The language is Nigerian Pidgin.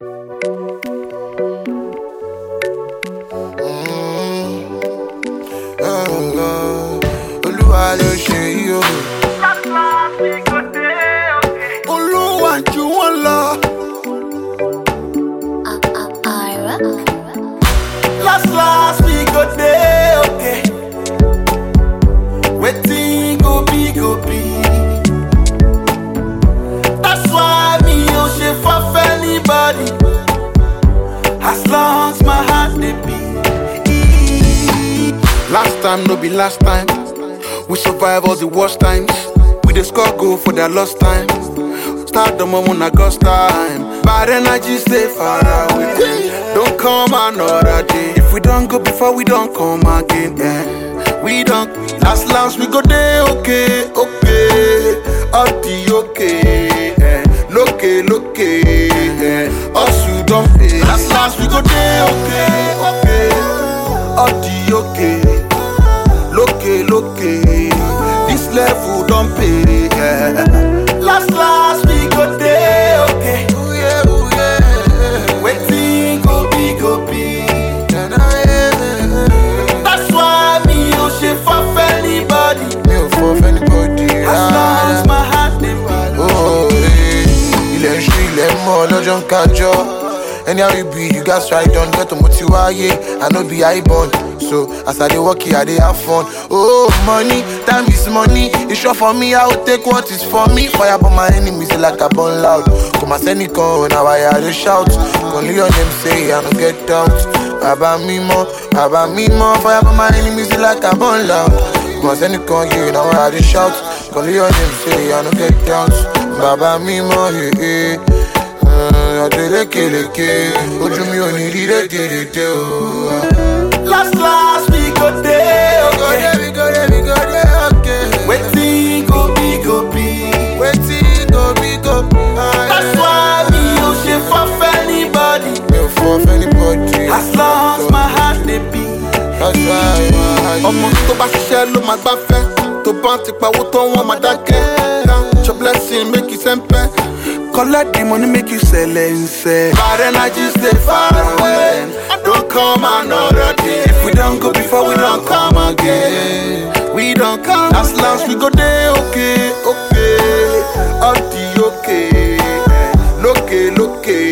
olúwa ló ṣe yí o. olúwa ju wọn lọ. Ira. last last we go dey okay. wetin go be go be. that's why me ò ṣe fọ́fẹ́ anybody. as long as my heart dey beat. Last time no be last time. We survive all the worst times. We dey score goal for their lost time. Start the moment na God's time. Bad energy stay far away. Don't come another day. If we don't go before we don't come again. Yeah. We don't last last we go day okay, okay. All the okay. Yeah. Loke, loke. Yeah. Us you don't pay. Last last we go day okay, okay. All the okay. Loke, loke. This level don't pay. Yeah. Last last we go day okay. Ooh, yeah, ooh, yeah. Wetin go be go be. That's why me ò ṣe fọ́fẹ́ anybody. mi ò fọ fẹ́nibọ́dì As long as my heart dey beat. ilẹ̀ ń ṣú ilẹ̀ ń mọ́ lọ́jọ́ ń kájọ́ anyhow you be you gats try done get mo ti wáyé i no be high born so as i dey work here i dey have fun oh money time is money e sure for me i go take what is for me fire burn my enemies like i burn loud kò má sẹ́nìkan na why i dey shout kò ní your name say i no get doubt bàbá mímọ́ bàbá mímọ́ fire burn my enemies like i burn loud kò má sẹ́nìkan yìí na why i dey shout kò ní your name say i no get doubt bàbá mímọ́ yìí ọdún lékeleke ojú mi ò ní rí rédèrèdè o. Last last we go dey okay. Wetin go be go be. wetin go be go be. That's why me ò ṣe fọ́fẹ́ anybody. mi ò fọ fẹ́nibọ́dì. As long as my heart dey beat. that's why my ọmọ tó bá ṣiṣẹ́ ló máa gbáfẹ́ tó bá ti pawó tó wọ́n máa dákẹ́ count your blessing make you sẹ́ńpẹ́ collect the money make you sẹ̀lẹ̀nsẹ̀. bad energy stay far away don't come another day if we don go before we don come again we don come last last we go dey okay okay all the okay lókè lókè